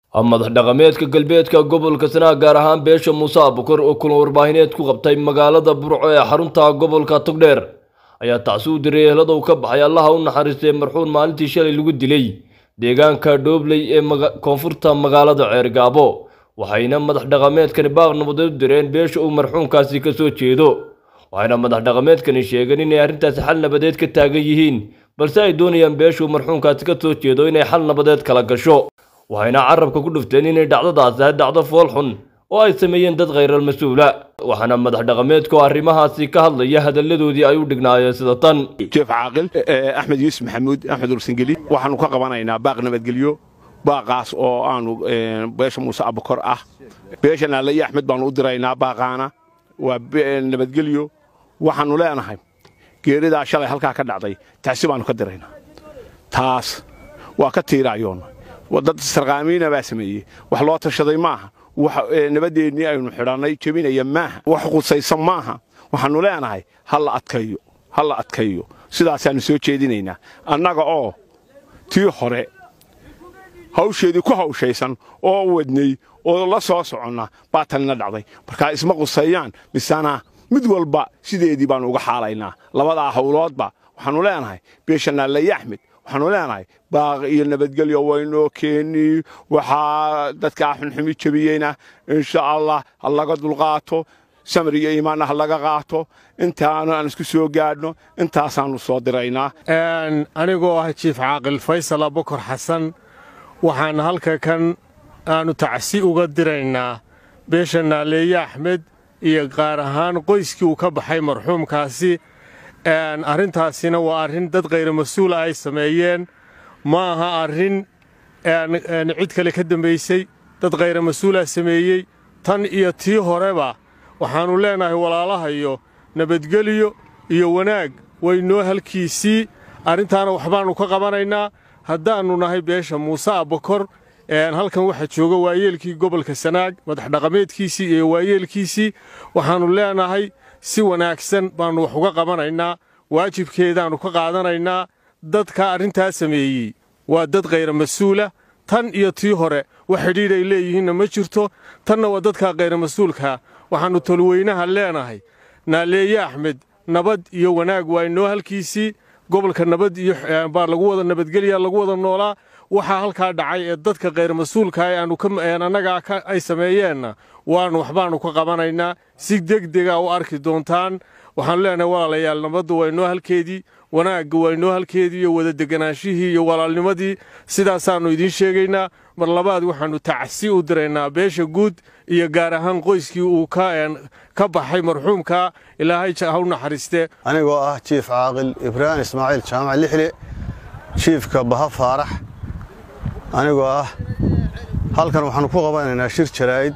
madax dhaqameedka galbeedka gobolka sanaag gaar ahaan beesha muuse abukor oo kulan warbaahineed ku qabtay magaalada burco ee xarunta gobolka togdheer ayaa tacsi u diray ehelada uu ka baxay allaha u naxariistay marxuun maalintii shalay lagu dilay deegaanka dhoobley ee koonfurta magaalada ceergaabo waxayna madax dhaqameedkani baaq nabadeed u direen beesha uu marxuunkaasi ka soo jeedo waxayna madax dhaqameedkani sheegeen inay arrintaasi xal nabadeed ka taagan yihiin balse ay doonayaan beesha uu marxuunkaasi ka soo jeedo inay xal nabadeed kala gasho waxayna carabka ku dhufteen inay dhacdadaasi ahay dhacdo fool xun oo ay sameeyeen dad khayral mas-uula waxaana madax dhaqameedku arrimahaasi ka hadlaya hadalladoodii ay u dhignaayeen sida tan jeef caaqil axmed yuusuf maxamuud axmed ursangeli waxaanu ka qabanaynaa baaq nabadgelyo baaqaas oo aanu beesha muuse abukor ah beesha naale iyo axmed baanu u diraynaa baaqaana waa nabadgelyo waxaannu leenahay geeridaa shalay halkaa ka dhacday taasi baannu ka diraynaa taas waa ka tiiraayoonna dad sarqaamiina baa sameeyey wax loo tashaday maaha nabadeennii aynu xidhannay jebinaya maaha wax qusaysan maaha waxaannu leenahay ha la adkayo ha la adkayo sidaasaannu soo jeedinaynaa annaga oo tii hore hawsheedii ku hawshaysan oo wadnay oo la soo soconna baa tanina dhacday markaa isma qusayaan misana mid walba sideedii baannu uga xaalaynaa labadaa hawloodba waxaannu leenahay beesha naalleye axmed waxaannu leenahay baaq iyo nabadgelyo waynoo keeni waxaa dadkaa xunxumi jebiyeyna insha allah ha laga dulqaato samir iyo iimaanna ha laga qaato intaanu aan isku soo gaadhno intaasaannu soo diraynaa anigoo ah jiif caaqil faysal abukar xasan waxaan halka kan aannu tacsi uga diraynaa beesha naaleeye axmed iyo qaar ahaan qoyskii uu ka baxay marxuumkaasi arrintaasina waa arrin dad khayra mas-uula ay sameeyeen ma aha arrin cid kale ka dambaysay dad khayra mas-uulaa sameeyey tan iyo tii horeba waxaannu leenahay walaalahayo nabadgelyo iyo wanaag waynoo halkiisii arrintaana waxbaannu ka qabanaynaa haddaannu nahay beesha muuse abakor halkan waxaa jooga waayeelkii gobolka sanaag madax dhaqameedkiisii iyo waayeelkiisii waxaannu leenahay si wanaagsan baannu wax uga qabanaynaa waajibkeedaannu ka qaadanaynaa dadka arrintaa sameeyey waa dad khayra mas-uula tan iyo tii hore wax xidhiidh ay leeyihiinna ma jirto tanna waa dadka khayra mas-uulkaa waxaannu tolweynaha leenahay naaleeye axmed nabad iyo wanaag waa inoo halkiisii gobolka nabad iyo baa lagu wada nabadgelya lagu wada noolaa waxaa halkaa dhacay ee dadka khayr mas-uulka annagaa ay sameeyeenna waannu waxbaannu ka qabanaynaa si degdega u arki doontaan waxaannu leenahay walaalayaal nabaddu waa inoo halkeedii wanaagga waa inoo halkeedii iyo wada deganaashihii iyo walaalnimadii sidaasaannu idiin sheegaynaa mar labaad waxaannu tacsi u diraynaa beesha guud iyo gaar ahaan qoyskii uu ka baxay marxuumka ilaahay ha u naxariiste anigoo ah jiif caaqil ibraahim ismaaciil jaamac lixle jiifka baha faarax anigoo ah halkan waxaannu ku qabanaynaa shir jaraa'id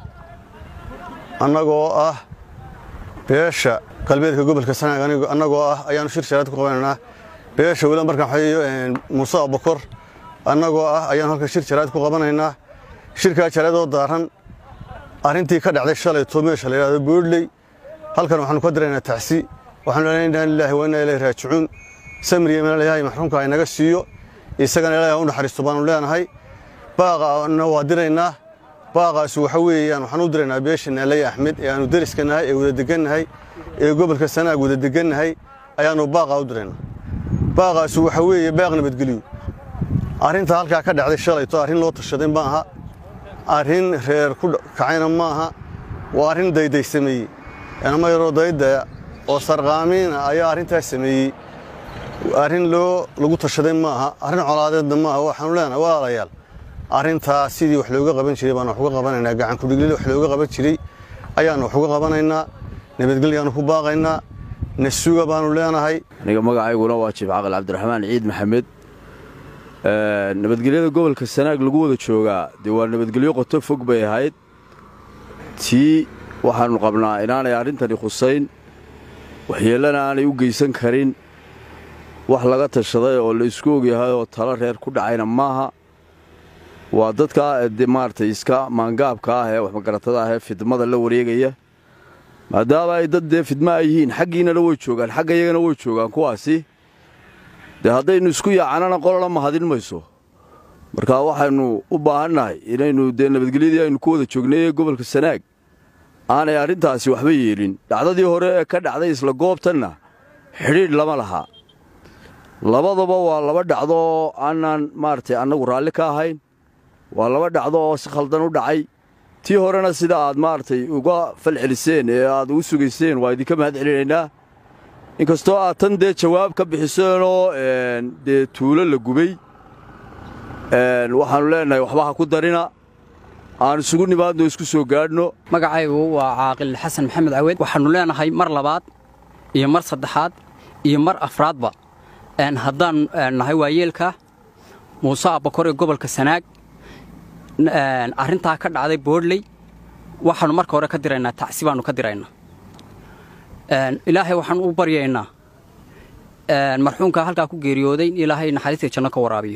annagoo ah beesha galbeedka gobolka sanaag annagoo ah ayaannu shir jaraa'id ku qabanaynaa beesha weliba markaan waxayo muuse abakor annagoo ah ayaannu halkan shir jaraa'id ku qabanaynaa shirkaa jaraa'id oo daaran arrintii ka dhacday shalay to meesha la yidhahdo boodley halkan waxaannu ka diraynaa tacsi waxaanu leenahay inaa lilaahi wa inaa ilayhi raajicuun samriya imaan ilaahay maxruumka ay naga siiyo isagana ilaahay u naxariisto baanu leenahay baaqana waa diraynaa baaqaasi waxa weeyaan waxaan u diraynaa beesha naalaye axmed ee aanu deriska nahay ee wada degannahay ee gobolka sanaag wada degannahay ayaannu baaqaa u diraynaa baaqaasi waxa weeye baaq nabadgelyo arrinta halkaa ka dhacday shalayto arrin loo tashaday ma aha arrin reer ku kacayna ma aha waa arrin dayday sameeyey enama yaroo daydaya oo sarqaamiina ayaa arrintaas sameeyey arrin loo lagu tashaday ma aha arrin colaadeedna ma aha waxaanu leenahay walaalayaal arrintaa sidii wax looga qaban jiray baanu wax uga qabanaynaa gacan kudhiglil wax looga qaban jiray ayaannu wax uga qabanaynaa nabadgelyaannu ku baaqaynaa nasuga baanu leenahay aniga magacayguna waa jiif caqal cabdiraxmaan ciid maxamed nabadgelyada gobolka sanaag lagu wada joogaa dee waa nabadgelyo qoto fog bay ahayd tii waxaannu qabnaa inaanay arrintani khusayn waxyeellana aanay u geysan karin wax laga tashaday oo la isku ogyahay oo talo reer ku dhacayna maaha waa dadka maaragtay iska maangaabka ah ee waxmagaratada ah ee fidmada la wareegaya maadaama ay dad dee fidma ay yihiin xaggiinana way joogaan xagga iyagana way joogaan kuwaasi dee haddaynu isku yaacanana qolana mahadin mayso marka waxaynu u baahannahay inaynu dee nabadgelyadii aynu ku wada joognay ee gobolka sanaag aanay arrintaasi waxba yeelin dhacdadii hore ee ka dhacday isla goobtanna xidhiidh lama lahaa labadaba waa laba dhacdo oo aanaan maaragtay annagu raalli ka ahayn waa laba dhacdo oo si khaldan u dhacay tii horena sida aad maaragtay uga falceliseen ee aad ugu sugayseen waa idinka mahad celinaynaa inkastoo aad tan dee jawaab ka bixiseenoo dee tuulo la gubay waxaannu leennahay waxba ha ku darina aan isugu nimaadno isku soo gaadhno magacaygu waa caaqil xasan maxamed caweed waxaannu leenahay mar labaad iyo mar saddexaad iyo mar afraadba haddaan nahay waayeelka muuse abbakor ee gobolka sanaag arrintaa ka dhacday boodhley waxaannu marka hore ka diraynaa tacsi baannu ka diraynaa ilaahay waxaan u baryaynaa marxuumka halkaa ku geeriyooday in ilaahay naxariistai janno ka waraabiyo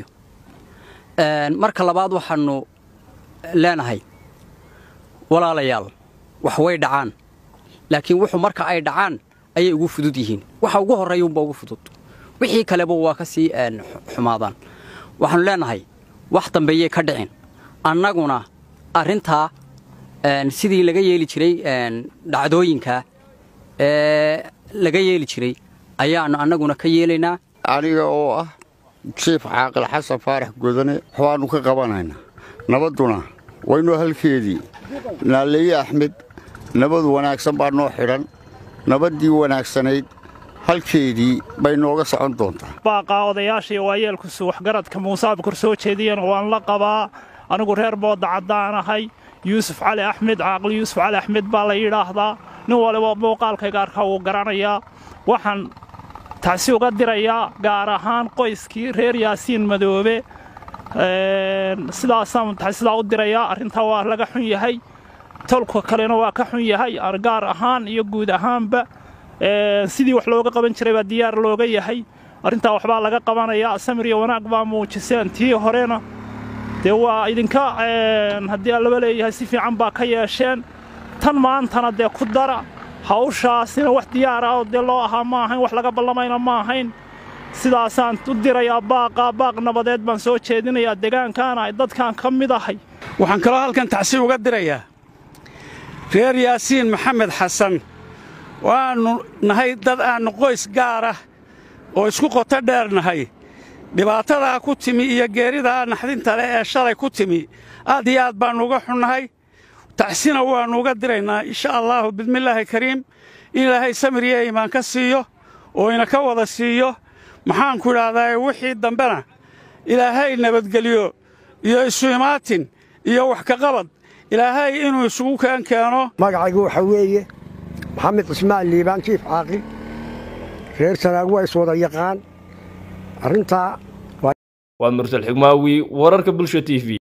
marka labaad waxaannu leenahay walaalayaal wax way dhacaan laakiin wuxuu marka ay dhacaan ayay ugu fudud yihiin waxa ugu horreeya unba ugu fudud wixii kaleba waa ka sii xumaadaan waxaannu leenahay wax dambeeyey ka dhicin annaguna arrintaa sidii laga yeeli jiray dhacdooyinka ee laga yeeli jiray ayaannu annaguna ka yeelaynaa aniga oo ah jiif caaqil xasan faarax godane waxbaannu ka qabanaynaa nabadduna waynoo halkeedii naaleeye axmed nabad wanaagsan baa noo xidhan nabaddii wanaagsanayd halkeedii bay nooga socon doontaa baaqaa odayaashii waayeelkusu waxgaradka muuse abkor soo jeediyeen waan la qabaa anigu reer boodda caddaanahay yuusuf cali axmed caaqil yuusuf cali axmed baa la yidhaahdaa nin waliba muuqaalkayga arkaa wuu garanayaa waxaan tacsi uga dirayaa gaar ahaan qoyskii reer yaasiin madoobe sidaasaan tacsidaa u dirayaa arrintaa waa laga xun yahay tolka kalena waa ka xun yahay gaar ahaan iyo guud ahaanba sidii wax looga qaban jiray baa diyaar looga yahay arrintaa waxbaa laga qabanayaa samir iyo wanaag baa muujiseen tii horena dee waa idinka haddii allaba leeyahay si fiican baa ka yeesheen tan maantana dee ku dara hawshaasina wax diyaara oo dee loo ahaa ma ahayn wax laga ballamayna ma ahayn sidaasaan u dirayaa baaqa baaq nabadeed baan soo jeedinayaa degaankaana dadkaan ka mid ahay waxaan kaloo halkan tacsi uga dirayaa reer yaasiin maxamed xasan waannu nahay dad aannu qoys gaara oo isku qoto dheer nahay dhibaatadaa ku timi iyo geeridaa naxdinta leh ee shalay ku timi aad iyo aad baannu uga xunnahay tacsina waannu uga diraynaa insha allaahu bidmillaahi kariim in ilaahay samir iyo iimaan ka siiyo oo ina ka wada siiyo maxaanku idhaahdaa wixii dambena ilaahay nabadgeliyo iyo isu imaatin iyo wax ka qabad ilaahay inuu isugu keen keeno magacaygu waxaa weeye maxamed cismaan liibaan jiif caaqil reer sanaag waa iswada yaqaan arrintaa waa mursal xigmaawi wararka bulsha t v